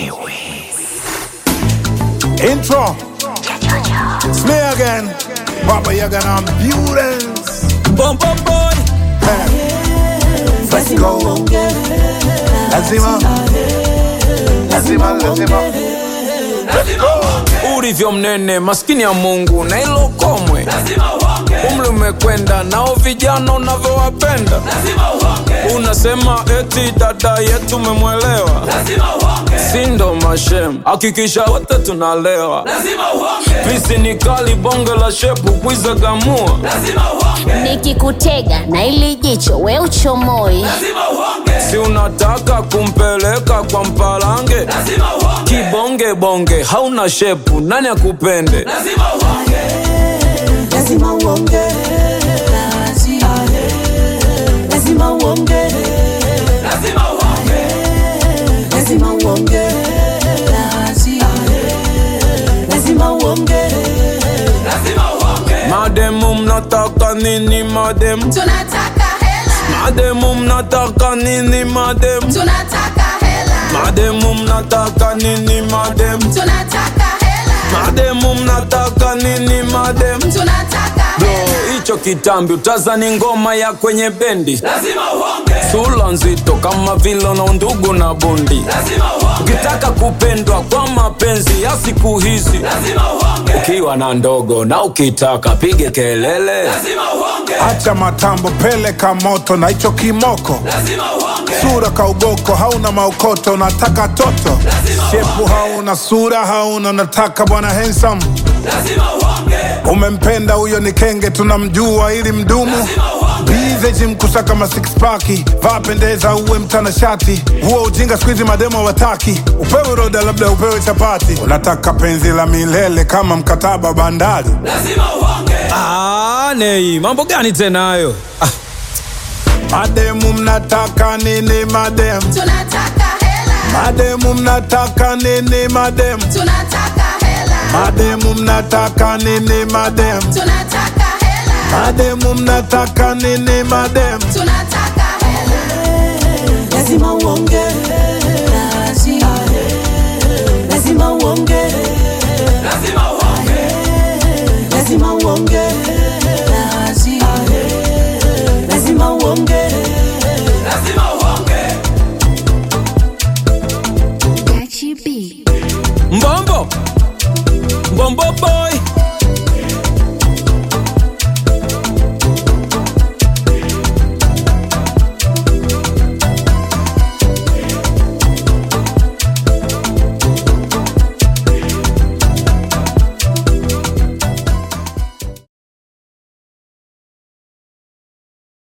Intro. It's me again. Baba Yaga Ambulance. Bum bum boy. Let's go. Lazima. Lazima, lazima. Ulivyo mnene maskini ya Mungu na ilo komwe, umri umekwenda nao vijana unavyowapenda, unasema eti dada yetu umemwelewa, sindo mashem, hakikisha wote tunalewa, pisi ni kali, bonge la shepu kwiza gamua, nikikutega na ili jicho we uchomoi si unataka kumpeleka kwa mpalange, kibonge bonge hauna shepu, nani akupende? lazima uonge lazima uonge lazima uonge lazima uonge Mademu mnataka nini mademu? tunataka hela Mademu mnataka nini mademu? tunataka hela Mademu mnataka nini mademu? tunataka hela Mademu mnataka nini mademu? tunataka Bro, hela hicho kitambi utazani ngoma ya kwenye bendi sula nzito kama vile na undugu na bundi ukitaka kupendwa kwa mapenzi ya siku hizi ukiwa na ndogo na ukitaka pige kelele Acha matambo, peleka moto na hicho kimoko. Sura kaugoko, hauna maokoto, unataka toto. Shepu hauna, sura hauna, unataka bwana handsome. Umempenda huyo ni kenge, tunamjua ili mdumu bize jim kusaka ma six pack vaa pendeza uwe mtanashati huo ujinga squeeze mademo wataki upewe roda labda upewe chapati unataka penzi la milele kama mkataba bandari Ah, nei mambo gani tena hayo ah, mademu mnataka nini mademu tunataka hela mademu mnataka nini mademu tunataka hela mademu mnataka nini mademu tunataka hela mademu mnataka nini mademu tunataka hela lazima uonge lazima uonge lazima uonge lazima uonge Gachi B. mbombo mbombo boy